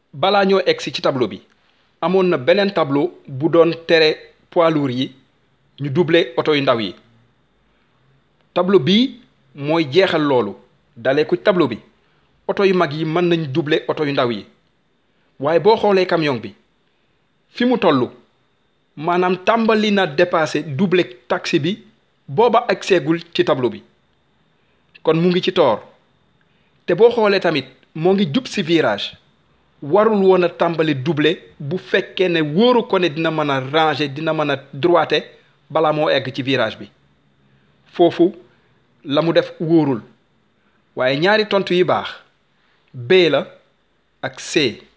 balaa ñoo egsi ci tableau bi amoon na beneen tableau bu doon tere poids lourds yi ñu doubler oto yu ndaw yi tableau bii mooy jeexal loolu dalee ko tableau bi oto yu mag yi mën nañ doubler oto yu ndaw yi waaye boo xoolee camion bi fi mu toll maanaam tàmbali na dépasser doubler taxi bi booba ak seegul ci tableau bi kon mu ngi ci toor te boo xoolee tamit moo ngi jub si virage warul woon a tàmbali doubler bu fekkee ne wóoru ko ne dina mën a ranger dina mën a droiter balaa moo egg ci virage bi foofu la mu def wóorul waaye ñaari tontu yi baax B la ak C